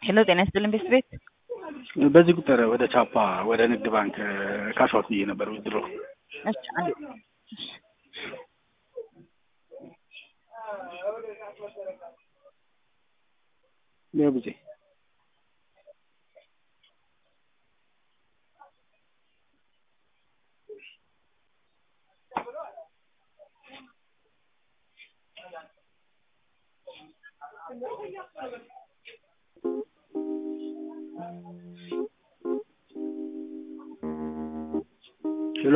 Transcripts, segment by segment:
ሄሎ ጤና ይስጥልን ቤት ቤት በዚህ ቁጥር ወደ ቻፓ ወደ ንግድ ባንክ ካሽዋት ብዬ ነበር ውድሮ እሺ አንዴ እሺ ለብዜ ሄሎ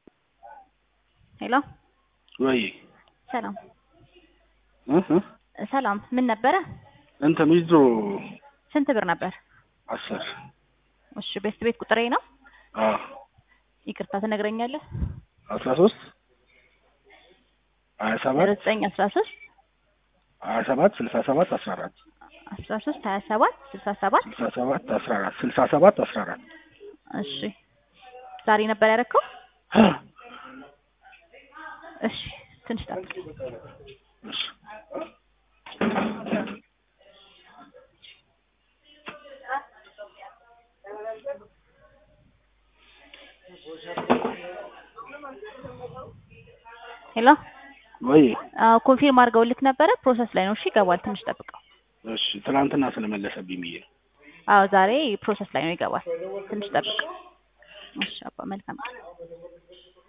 ሄሎ ወይ ሰላም እህ ሰላም ምን ነበረ እንትን ዊዝድሮ ስንት ብር ነበር አስር እሺ ቤት ቤት ቁጥሬ ነው አዎ ይቅርታ ትነግረኛለህ አስራ ሶስት ሀያ ሰባት ዘጠኝ አስራ ሶስት ሀያ ሰባት ስልሳ ሰባት አስራ አራት አስራ ሶስት ሀያ ሰባት ስልሳ ሰባት ስልሳ ሰባት አስራ አራት ስልሳ ሰባት አስራ አራት እሺ ዛሬ ነበር ያደረከው እሺ ትንሽ ጠብቅ እሺ ሄሎ ወይ አዎ ኮንፊርም አድርገውልክ ነበረ ፕሮሰስ ላይ ነው እሺ ይገባል ትንሽ ጠብቀው እሺ ትናንትና ስለመለሰብኝ ብዬ ነው አዎ ዛሬ ፕሮሰስ ላይ ነው ይገባል ትንሽ ጠብቅ እሺ አባ መልካም ቀን